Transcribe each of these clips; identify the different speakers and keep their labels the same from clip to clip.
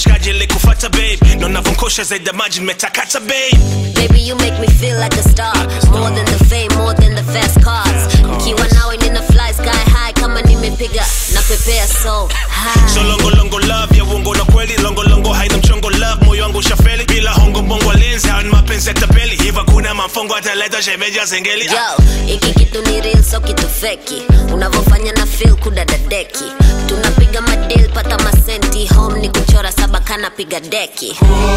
Speaker 1: washikaji ilikufata babe na unavonkosha zaidi ya maji nimetakata babe
Speaker 2: Baby, you make me feel like a star. More than the fame, more than the fast cars. Nikiwa nawe nina fly sky high kama nimepiga na pepea so high.
Speaker 1: so longolongo love ya uongo na kweli longolongo haina mchongo love moyo wangu ushafeli bila hongo mbongo lenzi hawa ni mapenzi ya tapeli hiva kuna mamfongo ataleta shemeja zengeli
Speaker 2: Yo, hiki kitu ni real so kitu feki. Unavyofanya na feel kudadadeki. Tunapiga madil pata masenti home ni kuchora saba kana piga deki.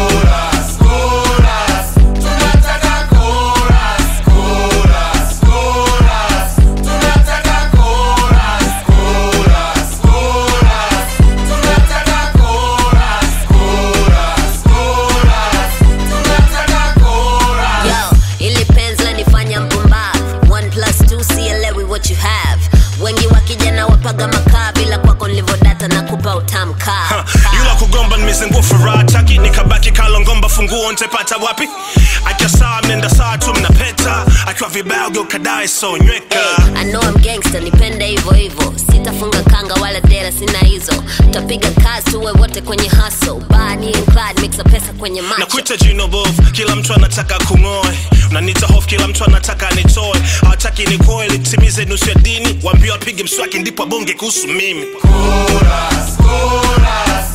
Speaker 2: Yo, ili penzi lanifanya mpumbavu. One plus two sielewi what you have. Wengi wakijana wapaga makaa bila kwako nilivodata na kupa utamkaa.
Speaker 1: yula kugomba nimezingua furaha taki nikabaki kalongomba funguo ntepata wapi akiwa sawa mnenda sawa tu mnapeta akiwa vibaya ugeukadae so nyweka
Speaker 2: I know I'm gangster, nipende hivyo hivyo. Sitafunga kanga wala dera, sina hizo. Tutapiga kazi tuwe wote kwenye hustle. Bani and Clyde, mixa pesa kwenye
Speaker 1: na
Speaker 2: macho.
Speaker 1: kuita jino bovu kila mtu anataka kung'oe unanita hofu kila mtu anataka nitoe hawataki nikoe litimize nusu ya dini waambia wapige mswaki ndipo abonge kuhusu mimi
Speaker 3: Chorus, chorus,